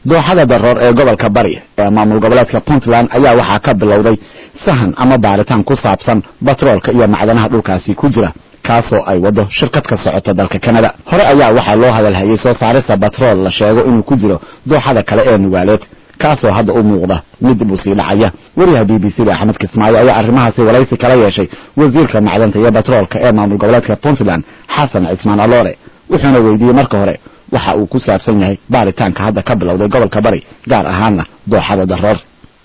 dooxada daroor ee gobolka bari ee maamul goboleedka puntland ayaa waxaa ka bilowday sahan ama baaritaan ku saabsan batroolka iyo macdanaha dhulkaasi ku jira kaasoo ay wado shirkad ka socota dalka canada hore ayaa waxaa loo hadalhayay soo saarista batrool la sheego inuu ku jiro dooxada kale ee nugaaleed kaasoo hadda u muuqda mid dib u sii dhacaya wariyaha b b c da axmed kismaayo ayaa arrimahaasi waraysi kala yeeshay wasiirka macdanta iyo batroolka ee maamul goboleedka puntland xasan cismaan aloole wuxuuna weydiiyey marka hore waxa uu ku saabsan yahay baaritaanka hadda ka bilowday gobolka bari gaar ahaanna dooxada daroor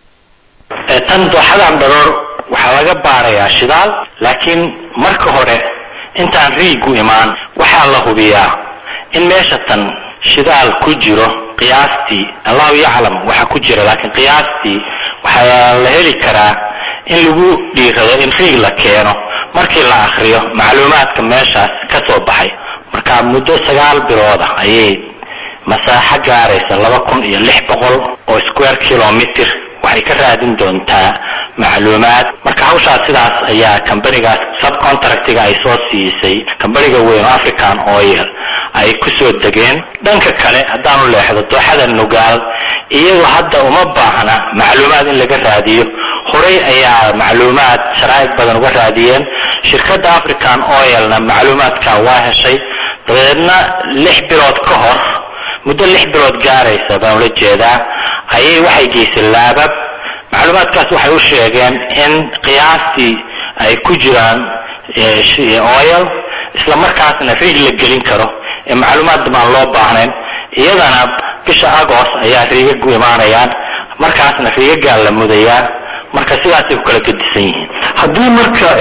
tan dooxadan daroor waxaa laga baarayaa shidaal laakiin marka hore intaan riigu imaan waxaa la hubiyaa in meesha tan shidaal ku jiro qiyaastii allahu yaclam waxa ku jira laakiin qiyaastii waxaa la heli karaa in lagu dhiirado in riig la keeno markii la akriyo macluumaadka meeshaas ka soo baxay marka muddo sagaal bilooda ayay masaaxo gaaraysa laba kun iyo lix boqol oo square kilometer waxay ka raadin doontaa macluumaad marka hawshaas sidaas ayaa kambanigaas subcontractiga ay soo siisay kambaniga weyn oo african oil ay ku soo degeen dhanka kale haddaanu leexdo dooxada nugaal iyagu hadda uma baahna macluumaad in laga raadiyo horey ayaa macluumaad sharaa'ig badan uga raadiyeen shirkadda african oilna macluumaadka waa heshay dabeedna lix bilood ka hor muddo lix bilood gaaraysa baan ula jeedaa ayay waxay geysay laabab macluumaadkaas waxay u sheegeen in qiyaastii ay ku jiraan oil isla markaasna riig la gelin karo ee macluumaad baan loo baahnayn iyadana bisha agost ayaa riigagu imaanayaan markaasna riigagaa la mudayaa marka sidaasay ku kala gedisan yihiin haddii marka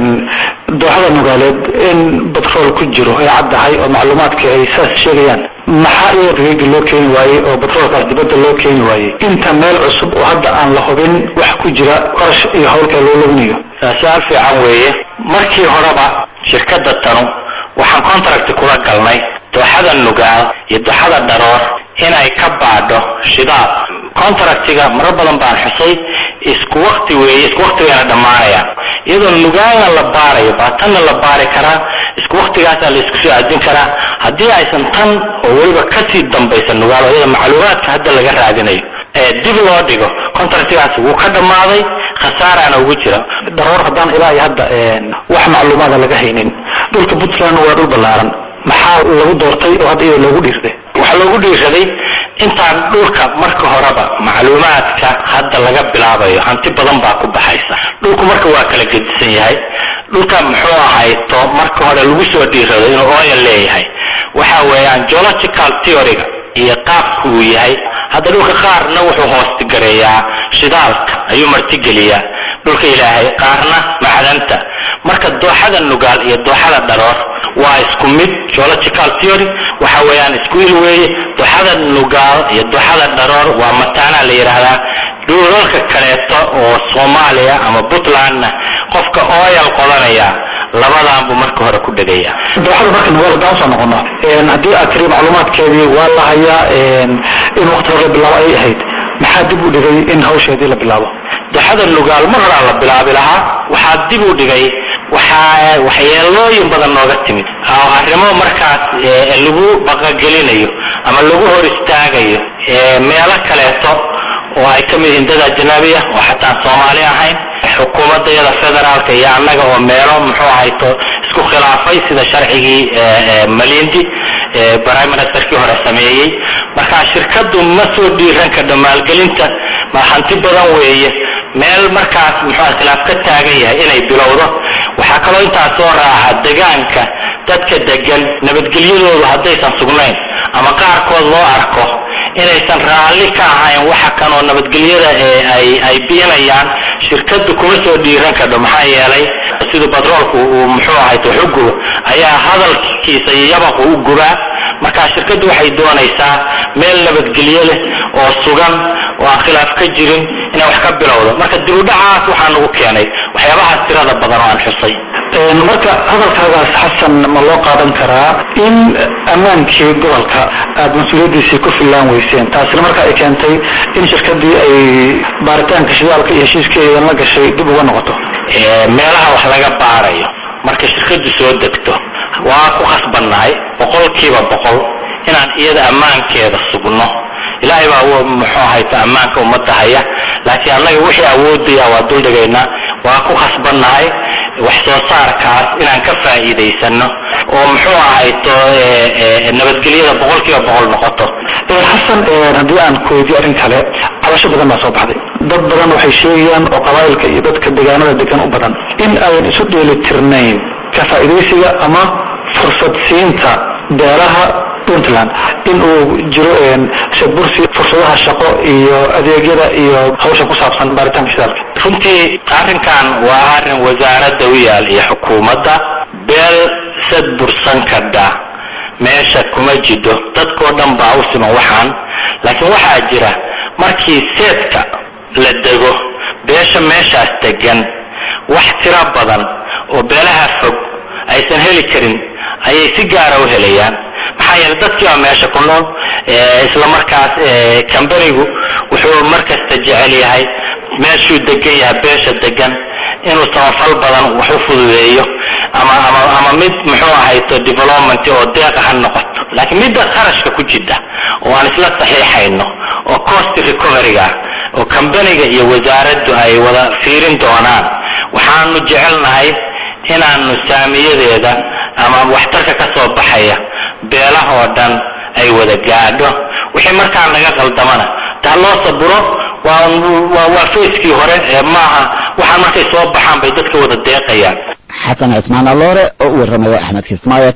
dooxada nugaaleed in batrool ku jiro ay caddahay oo macluumaadka ay saas sheegayaan maxaa iyo riiga loo keeni waayey oo batroolkaas dibadda loo keeni waayey inta meel cusub oo hadda aan la hubin wax ku jira qarash iyo howlka loo lognayo su-aal fiican weeye markii horeba shirkadda tanu waxaan contract kula galnay dooxada nugaal iyo dooxada dharoor inay ka baadho shidaal contractiga marar badan baan xusay isku wakti weeye isku wakti wayna dhammaanayaan iyadoo nugaalna la baarayo baa tanna la baari karaa isku waktigaasaa la isku soo aadin karaa haddii aysan tan oo weliba kasii dambaysa nugaal oo iyada macluumaadka hadda laga raadinayo ee dib loo dhigo contractigaas wuu ka dhammaaday khasaaraana ugu jira daroor haddaan ilaa iyo hadda wax macluumaada laga haynin dhulka puntland waa dhul ballaaran maxaa lagu doortay oo hadda iyada loogu dhiirday waxaa loogu dhiiraday intaan dhulka marka horeba macluumaadka hadda laga bilaabayo hanti badan baa ku baxaysa dhulku marka waa kala gedisan yahay dhulka muxuu ahayto marka hore lagu soo dhiirado inuu oil leeyahay waxa weeyaan geological theoryga iyo qaabku uu yahay hadda dhulka qaarna wuxuu hoostigareeyaa shidaalka ayuu martigeliyaa dhulka ilaahay qaarna macdanta marka dooxada nugaal iyo dooxada dharoor waa isku mid geological theory waxa weeyaan isku il weeye dooxada nugaal iyo dooxada dharoor waa mataanaa la yidhaahdaa dhulalka kaleeto oo soomaaliya ama puntlandna qofka oyal qodanaya labadan buu marka hore ku dhegaya dooxada marka nugaal haddaan usoo noqono haddii aad tiri macluumaadkeedii waa la hayaa in waqti hore la bilaabo ayay ahayd maxaa dib u dhigay in hawsheedii la bilaabo dooxada nugaal mar horaa la bilaabi lahaa waxaa dib u dhigay waxaa waxyeelooyin badan nooga timid oo arrimo markaas lagu baqagelinayo ama lagu hor istaagayo meelo kaleeto oo ay ka mid yihiin dad ajnabiya oo xataa soomaali ahayn xukuumadayada federaalka iyo annaga oo meelo muxuu ahayto isku khilaafay sida sharcigii malindi prime ministerkii hore sameeyey marka shirkadu ma soo dhiiran kadho maalgelinta ma hanti badan weeye meel markaas muxuu khilaaf ka taagan yahay inay bilowdo waxaa kaloo intaas soo raaca degaanka dadka degan nabadgelyadoodu haddaysan sugnayn ama qaarkood loo arko inaysan raalli ka ahayn waxa kan oo nabadgelyada ay ay biinayaan shirkadu kuma soo dhiiran kadho maxaa yeelay siduu batroolku uu muxuu ahay wuxu gubo ayaa hadalkiisa iyo yabaqu u gubaa marka shirkadu waxay doonaysaa meel nabadgelyo leh oo sugan oo aan khilaaf ka jirin inay wax ka bilowdo marka dib u dhacaas waxaa nagu keenay waxyaabahaas tirada badan oo aan xusay marka hadalkaagaas xasan ma loo qaadan karaa in ammaankii gobolka aad mas-uuliyaddiisii ku fillaan weyseen taasina marka ay keentay in shirkadii ay baaritaanka shidaalka iyo heshiiskeedan la gashay dib uga noqoto meelaha wax laga baarayo marka shirkadu soo degto waa ku khasbannahay boqolkiiba boqol inaan iyada ammaankeeda sugno ilaahay baa muxuu ahayta ammaanka ummadda haya laakiin annaga wixii awoodaya waa duldhigaynaa waa ku khasbannahay wax soo saarkaas inaan ka faa'iidaysano oo muxuu ahayto nabadgelyada boqol kiiba boqol noqoto xasan haddii aan ku weydiyo arrin kale cabasho badan baa soo baxday dad badan waxay sheegayaan oo qabaa'ilka iyo dadka deegaanada degan u badan in ayan isu dheelitirnayn ka faa'iidaysiga ama fursad siinta beelaha puntland in uu jiro bursi fursadaha shaqo iyo adeegyada iyo hawsha ku saabsan baaritaanka shidaalka runtii arrinkan waa arrin wasaaradda u yaal iyo xukuumadda beel sad bursan kadha meesha kuma jidho dadkoo dhan baa u siman waxaan laakiin waxaa jira markii seedka la dego beesha meeshaas degan wax tiro badan oo beelaha fog aysan heli karin ayay si gaara u helayaan maxaa yeele dadkii baa meesha ku nool isla markaas kambanigu wuxuu markasta jecel yahay meeshuu degan yahay beesha degan inuu samafal badan wax u fududeeyo ama ama ama mid muxuu ahayto development oo deeqa ha noqoto laakiin midda qarashka ku jidha oo aan isla saxiixayno oo cost recoveryga oo kambaniga iyo wasaaraddu ay wada fiirin doonaan waxaanu jecelnahay inaanu saamiyadeeda ama waxtarka ka soo baxaya beelahoo dhan ay wada gaadho wixii markaa naga qaldamana taa loo saburo waa waa fayskii hore ee maaha waxaan markay soo baxaan bay dadka wada deeqayaan xasan cismaan aloore oo u warramaya axmed kismaayo